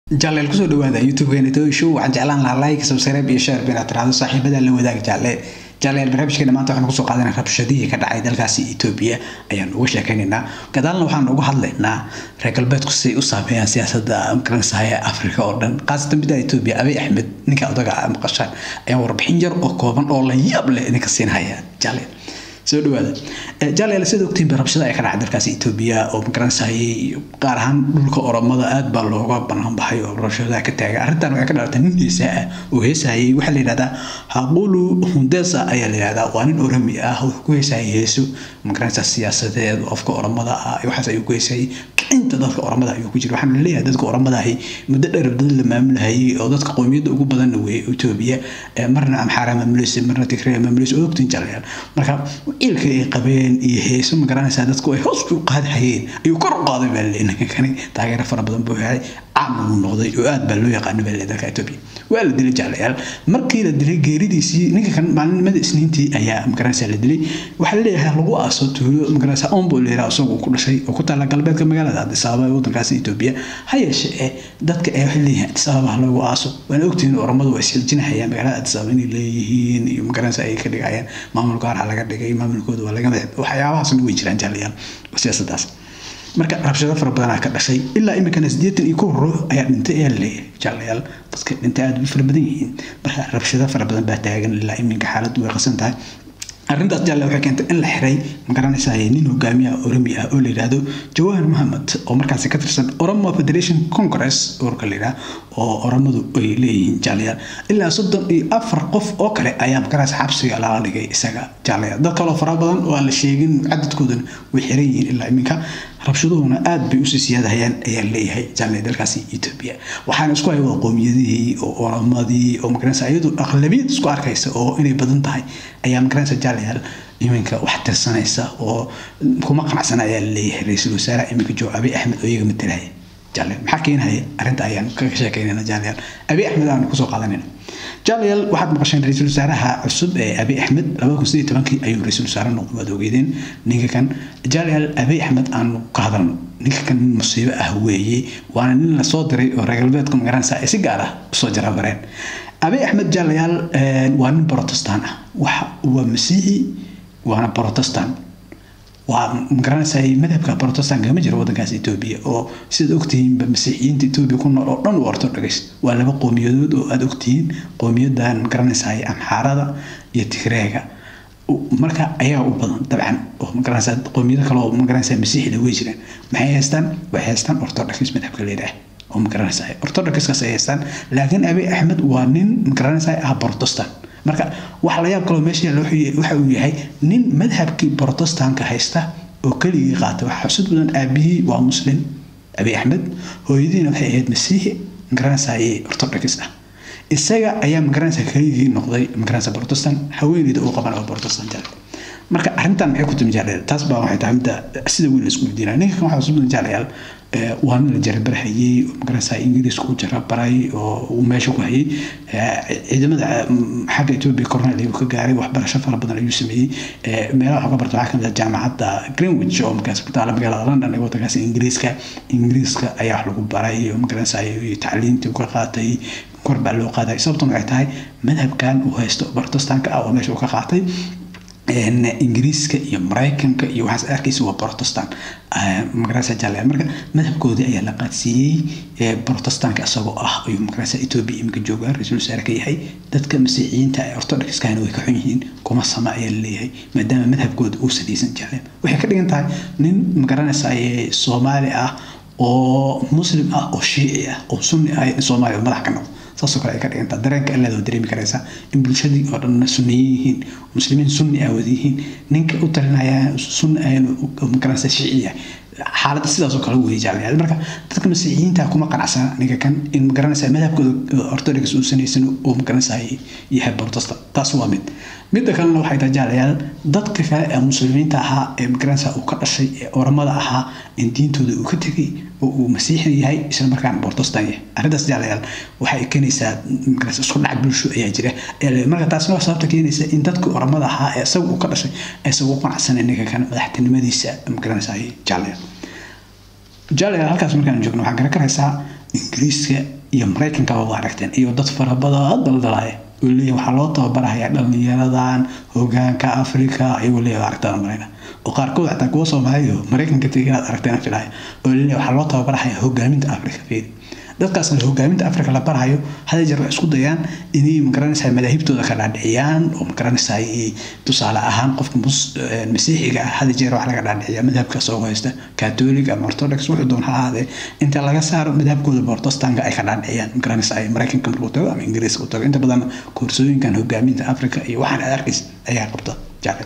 jaaleel kusoo dhawaada youtube-keena toy show waxaan jeclaan lahaa like subscribe iyo share inaad tiraahdo saaxiibada la wadaag jaalle jaaleel barnaamijkeena maanta waxaan kusoo qaadanaa rabshadihii ka dhacay dalkaasi etoobiya ayaan uga sheekaynaynaa gadaalna waxaan uga hadlaynaa reer galbeedku siday u saameeyaan siyaasadda garansahaya afrika oo dhan khaasatan midda etoobiya abiy axmed ninka odaga maqashaan ayaan warbixin yar oo kooban oo la yaab leh idinka siinhaya jaaleel soo dhawaada jaaleel sida ogtiinba rabshada ay ka dhacay dalkaasi etoobiya oo magaranasahayay gaar ahaan dhulka oromada aad baa looga banaan baxay oo rabshadaha ka taagay arrintan waxay ka dhalatay nin heesaa ah oo heesahayay waxaa la yidhahdaa haqulu hundesa ayaa la yidhahdaa waa nin oromi ah wuxuu ku heesahayay heeso magaranaysa siyaasadeed qofka oromada ah waxaas ayuu ku heesahayay inta dadka oromada ayuu ku jira waxaan leeyahay dadka oromada ahi muddo dheer dad la maamulahayay oo dadka qowmiyadda ugu badanna weeye etoobiya marna amxaara maamulaysa marna tigray maamulaysa oo ogtiin jaaleel marka ciilka ay qabeen iyo heeso ma garanaysaa dadku ay hoos u qaadhayeen ayuu kor u qaaday baa leeyahay ninka kani taageero fara badan buu helay caam uu noqday oo aad baa loo yaqaano baa leeyahay dalka etoobiya waa la dilay jaaleel markii la dilay geeridiisii ninka kan maalinimada isniintii ayaa ma garanaysaa la dilay waxaa la leeyahay lagu aaso tuulo ma garanaysaa ombo la yidhaha isagoo ku dhashay oo ku taala galbeedka magaalada addis ababa ee waddankaasi etoobiya ha yeeshee ee dadka ee waxay leeyihiin addis ababa loogu aaso waana ogtihiin oromadu way isxiljinahayaan magaalada addis ababa inay leeyihiin iyo ma garanaysaa ay ka dhigayaan maamulka gaar laga dhigay maamulkooda waa laga madax waxyaabahaasna way jiraan jaalayaal siyaasadaas marka rabshado fara badanaa ka dhashay ilaa iminkana siddeetan iyo kow ruux ayaa dhintay ayaa laleeyahay jaalayaal dadka dhintay aad u fara badan yihiin marka rabshado fara badan baa taagan ilaa iminka xaaladdu way qasan tahay arrintaas jaalle waxay keentay in la xiray ma garanaysaa nin hogaamiyaha oromi ah oo la yidhaahdo jawahar mohamed oo markaasi ka tirsan oromo federation congress urka la yidhaha oo oromadu ay leeyihiin jaalayaal ilaa soddon iyo afar qof oo kale ayaa magaraysa xabsiga laga dhigay isaga jaalayaal dad kaloo fara badan oo aan la sheegin cadadkoodana way xiran yihiin ilaa iminka rabshaduhuna aad bay usii siyaadahayaan ayaa leeyahay jaalay dalkaasi etoobiya waxaana isku hay wada qoomiyadihii oo oromadii oo magaranaysa iyadu aqlabiyad isku arkaysa oo inay badan tahay ayaa magaranaysa jaalayaal iminka wax tirsanaysa oo kuma qanacsana ayaa laleeyahay ra-iisul wasaare iminka joo abiy axmed oo iyaga matalaya jaalayaal maxaa keenaya arrinta ayaan kaga sheekaynayna jaalayaal abiy axmed aanu kusoo qaadanayna jaalayaal waxaad maqasheen ra-iisul wasaaraha cusub ee abiy axmed labada kun sidii tobankii ayuu ra-iisul wasaare noqday waad ogeedeen ninka kan jaalayaal abiy axmed aanu ka hadalno ninka kan nin musiibo ah weeye waana nin lasoo diray oo reer galbeedka magaranaysa ay si gaar ah usoo jaraabareen abiy axmed jaalayaal waa nin protestant ah waxa waa masiixi waana protestant waa magaranaysaa madhabka protestant kama jiro waddankaas etoobiya oo sidaad ogtihiinba masiixiyiinta etoobiya ku nool oo dhan u orthodox waa laba qowmiyadood oo aad ogtihiin qowmiyadan magaranaysaa amxaarada iyo tigreega marka ayagaa u badan dabcan oo magaranaysaa qowmiyado kale oo magaranaysaa masiixida way jiraan maxay haystaan waxay haystaan orthodox madhabka leedahay oo magaranaysaa orthodoxkaas ay haystaan laakiin abiy axmed waa nin magaranaysaa ah protestant marka waxa la yaab kaloo meesha yaalla waxa uu yahay nin madhabkii protestanka haysta oo keligii qaata waxa xusud badan aabihii waa muslim abiy axmed hooyadiina waxay ahayd masiixi magaranaysaa orthodox ah isaga ayaa magaranaysaa keligii noqday magaranaysaa protestant haweeneyda uu qaban oo protestant jale marka arrintan maxay ku timi jaaleel taas baa waxay tahay midda sida weyn la isku weydiinaya ninka kan waxaa xusud badan jaalayaal waa nin la jarabarhayey magaranaysaa ingiriiska u jarabaray oo uu meesha ku hayay ciidamada xagga etoobiya cornel ayuu ka gaaray waxbarasho fara badan ayuu sameeyey meelaha wax ka barta waxaa kamid ah jaamacadda greenwich oo markaas ku taala magaalada london ee waddankaas ingiriiska ingiriiska ayaa wax lagu baray oo magaranaysaa tacliintii ka qaatay kor baa loo qaaday sababtuna waxay tahay madhabkan uu haysto protestanka ah oo meesha uu ka qaatay ingiriiska iyo maraykanka iyo waxaas arkaysa waa protestant magarasa jaalaya marka madhabkoodii ayaa la qaadsiiyey protestanka isagoo ah ayuu magarasa etoobiya iminka joogaa ra-iisul wasaare ka yahay dadka masiixiyiinta ee orthodoxkana way ka xun yihiin kuma sama ayaa laleeyahay maadaama madhabkooda uu salaysan jaaleen waxay ka dhigan tahay nin magaranaysa soomaali ah oo muslim ah oo shiici ah oo sunni ah in soomaaliya madax ka noqdo saasoo kale ay ka dhigantaa dareenka ilaad oo dareemi karaysaa in bulshadii oo dhan sunniyin yihiin muslimiin sunni ah wada yihiin ninka u talinaya sunni ahayn magaranaysa shiici yahay xaaladda sidaasoo kale weeye jaalyaal marka dadka masiixiyiinta kuma qanacsana ninka kan in magaranaysa madhabkooda orthodox uu sanaysan oo magaranaysa yahay protestant taas waa mid midda kalena waxay tahay jaalayaal dadka kale ee muslimiinta ahaa ee magaranaysa uu ka dhashay ee oramada ahaa in diintooda uu ka tegay oo uu masiixi yahay isla markaana protestant yahay arrintaas jaalayaal waxay keenaysaa magaranaysa isku dhac bulsho ayaa jira marka taasna waa sababta keenaysa in dadka oramada ahaa ee isaga uu ka dhashay isaga u qanacsanay ninka kan madaxtinimadiisa magaranaysa jaalayaal jaalayaal halkaas markaan joogno waxaan garan karaysaa ingiriiska iyo maraykanka waa aragteen iyo dad farabadan daldalaya oo leeyahay waxaa loo tababarahayaa dhallinyaradan hogaanka africa ayuu leeyahay aragtaan marayna oo qaarkood xataa kuwa soomaaliya maraykanka tegay inaad aragteen filaya oo leeyahay waxaa loo tababarahayaa hogaaminta africa fiiri dadkaasna hogaaminta africa la barahayo hada jeer waxay isku dayaan inay magaranaysaa madaahibtooda ka dhaadhiciyaan oo magaranaysaa tusaale ahaan qofka masiixiga ah hada jeer wax laga dhaadhiciya madhabkaas oo haysta catholic ama orthodox wuxuu doon ha ahaadee inta laga saaro madhabkooda protestanka ay ka dhaadhiciyaan magaranaysaa maraykanka markuu tago ama ingiriiska u tago inta badan koorsooyinkan hogaaminta africa iyo waxaan aad arkays ayaa qabta jacel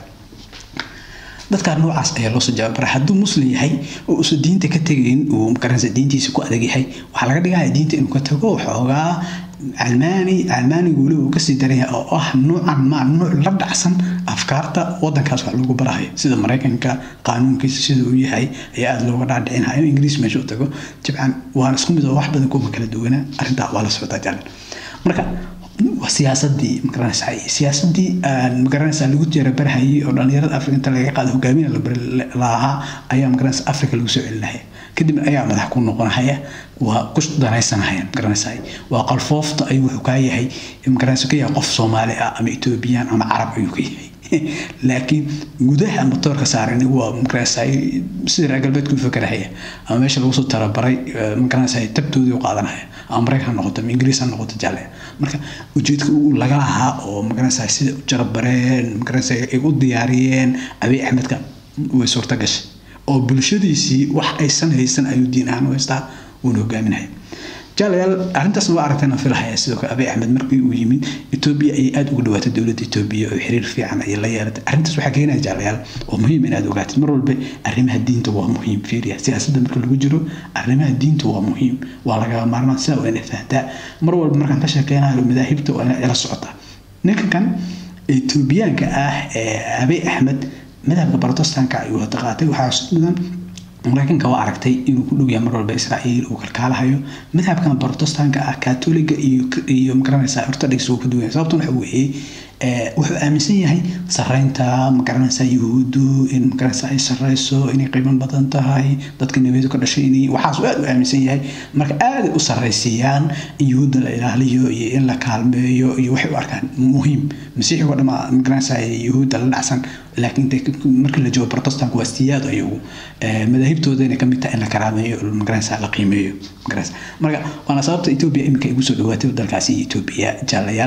dadka noocaas ayaa loo soo jawaab baray hadduu muslim yahay oo uusan diinta ka tegayn uu magaranaysa diintiisa ku adag yahay waxaa laga dhigaya diinta inuu ka tago waxoogaa calmaani calmaanigu weli uu kasii daran yahay oo ah nuucan maa nuuc la dhacsan afkaarta wadankaas wax lagu barahayo sida maraykanka qaanuunkiisa sida uu yahay ayaa aada looga dhaadhicinaya ingiriis meesha u tago jibcan waana isku mid oo wax badan kuma kala duwana arrintaa waa la socdaa jalan marka siyaasadii magaranaysaa siyaasadii magaranaysaa lagu jeerabarhayay oo dhalinyarada africa inta laga qaado hogaamina lahaa ayaa magaranaysa africa lagu soo celinahaya kadibna ayaa madax ku noqonahaya waa ku danaysanahaya magaranaysaa waa qalfoofta ayuu wuxuu kaa yahay magaranaysa ka yahay qof soomaali ah ama ethoobiyan ama carab ayuu ka yahay laakiin gudaha motoorka saaran waa magaranaysaa sida reer galbeedku fakarahaya ama meesha lagu soo talabaray magaranaysaa tabtoodii u qaadanaya ama maraykan ha noqoto ama ingiriis ha noqoto jaale marka ujeedka uu laga lahaa oo magaranaysaa sida u jarabareen magaranaysaa ay u diyaariyeen abiy axmedka way suurta gashay oo bulshadiisii wax aysan haysan ayuu diin ahaan u haystaa wuuna hogaaminaya jaalayaal arrintaasna waa aragtayna filahaya sidoo kale abiy axmed markii uu yimid etoobiya ayay aada ugu dhawaatay dowladda etoobiya oo xiriir fiican ayay la yeelatay arrintaas waxaa keenaya jaalayaal oo muhiim inaad ogaatid mar walba arrimaha diinta waa muhiim fiiriya siyaasadda marka lagu jiro arrimaha diinta waa muhiim waa lagaba maarmaan sidaa waa inay fahantaa mar walba markaan ka sheekeynayo madaahibta waa inay ila socotaa ninka kan etoobiyaanka ah ee abiy axmed madhabka protestanka ayuu hada qaatay waxaa mudan maraykanka waa aragtay inuu ku dhow yahay mar walba israa'iil uu kalkaalahayo madhabkan protestanka ah katoliga iyo iyo magaranaysaa orthodox uu ka duwan yahay sababtuna waxa weeye wuxuu aaminsan yahay sareynta magaranaysaa yuhuuddu in magaranaysaa ay sareyso inay qiimo badan tahay dadka nabiyadu ka dhashay inay waxaas aad u aaminsan yahay marka aaday u sareysiiyaan in yuhuudda la ilaaliyo iyo in la kaalmeeyo iyo waxay u arkaan muhiim masiixigo dhama magaranaysaa yuhuudda la dhacsan laakiin markii la joogo protestanku waa siyaad ayagu madaahibtooda inay kamid tahay in la karaameeyo magaranaysaa la qiimeeyo magaranaysaa marka waana sababta etoobiya iminka igu soo dhawaatay dalkaasi etoobiya jaalayaal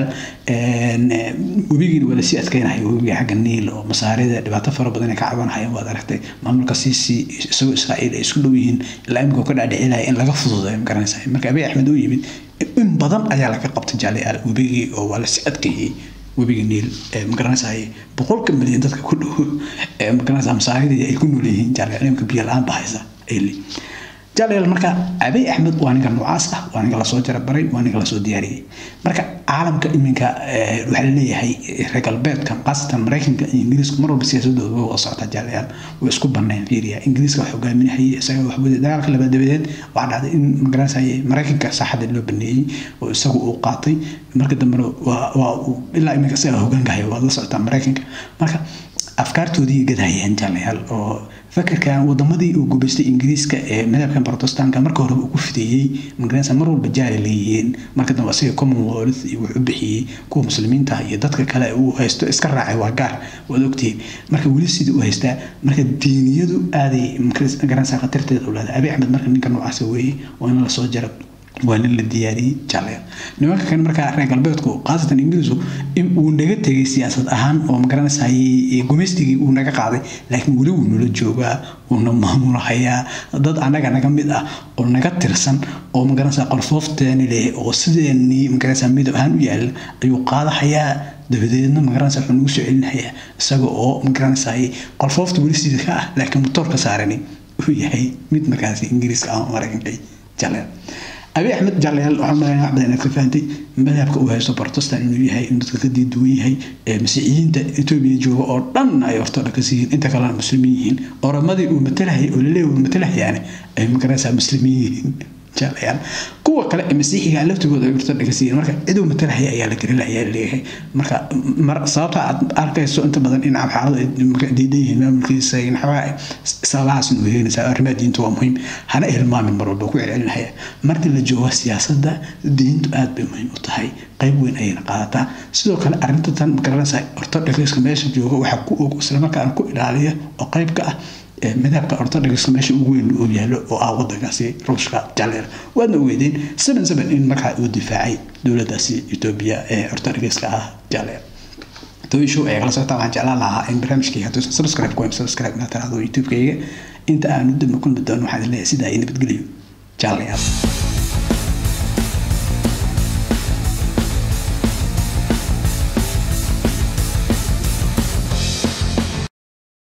webigiina waa lasii adkeynaya webiga xagga niil oo masaarida dhibaato fara badan ay ka cabanahayaan waad aragtay maamulka siisi isagoo israa'iil ay isku dhow yihiin ilaa imika ka dhaadhicinaya in laga fududeeyo magaranaysaa marka abiy axmed uu yimid in badan ayaa laga qabtay jaalayaal webigii oo waa lasii adkeeyey webiga niil magaranaysaa boqolka milyan dadka ku dhow magaranaysaa masaaridii ay ku nool yihiin jaalayaal imika biyo la-aan bahaysa ayli jaalayaal marka abiy axmed waa ninka noocaas ah waa ninka lasoo jarabaray waa ninka lasoo diyaariyey marka caalamka iminka waxaa laleeyahay reer galbeedka khaasatan maraykanka iyo ingiriiska mar walba siyaasadooda way wada socotaa jaalayaal way isku baneen fiiriya ingiriiska wax hogaaminahayay isaga wax wada dagaalka labaad dabadeed waxaa dhacday in magaranaysa maraykanka saaxada loo baneeyey oo isagu uu qaatay marka dambena waa ilaa iminka isaga hogaankahaya waad la socotaa maraykanka marka afkaartoodii gadhayeen jaalayaal oo fakarkan wadamadii uu gubaystay ingiriiska ee madhabkan protestanka marka hore uu ku fideeyey magaranaysa mar walba jaali leeyihiin marka dambe asiga commonwealth iyo wuxuu bixiyey kuwa muslimiinta iyo dadka kale uu haysto iska raacay waa gaar waad ogtihiin marka weli sidii u haystaa marka diiniyadu aaday magaranaysa khatarteeda u leedahay abiy axmed marka ninka noocaasa weeye waa in lasoo jaro waa nin la diyaariyey jaalaya nimanka kan markaa reer galbeedku khaasatan ingiriisku uu naga tegay siyaasad ahaan oo magaranaysaay gumaystigii uu naga qaaday laakiin weli wuu nala joogaa wuuna maamulahayaa dad annaga naga mid ah oo naga tirsan oo magaranaysaa qolfoofteeni leh oo sideenii magaranaysaa midab ahaan u yaala ayuu qaadahayaa dabadeedna magaranaysa wuxuu nagu soo celinayaa isaga oo magaranaysaay qolfoofta weli sida ka ah laakiin motoorka saarani uu yahay mid markaasi ingiriiska ama maraykanka jaalaya abiy axmed jaalayaal waxaan malaynaa wax badan inaad ka fahantay madhabka uu haysto protestant inuu yahay inuu dadka ka diiduwan yahay masiixiyiinta etoobiya jooga oo dhan ay orthodox yihiin inta kalena muslimiin yihiin oramadii uu matalahayay oo laleeyahay uu matalahayaane ay magaranaysaa muslimiin yihiin jaalayaal kuwa kale ee masiixiga laftigooda ay ortodhox yihiin marka ciduu matalahaya ayaa la gelinaya leeyahay marka mar sababta aad arkayso inta badan in xaaladu ay diidan yihiin maamulkiisa in xagaa sababahaas nu helinaysaa arrimaha diinta waa muhiim hana hilmaamin mar walba ku celcelinaya markii la joogo siyaasadda diintu aad bay muhiim u tahay qayb weyn ayayna qaadataa sidoo kale arrinta tan magaranaysaa ortodhoxka meesha jooga waxaa ku og islamarkaana ku ilaaliya oo qayb ka ah madhabka ortodhoxka meesha ugu weyn uu yaalo oo ah wadankaasi ruushka jaleer waadna ogeydeen seven seven in markaa uu difaacay dowladdaasi etoobiya ee ortodhoxka ah jaleer toyshow ayaa kala socotaa waxaan jeclaan lahaa in barnaamijkayga hadduusan subscribe ku subscribe inaad tiraahdo youtube-kayga inta aanu damba kulmi doono waxaan leeyahay sidaa iyo nabadgeliyo jaalayaal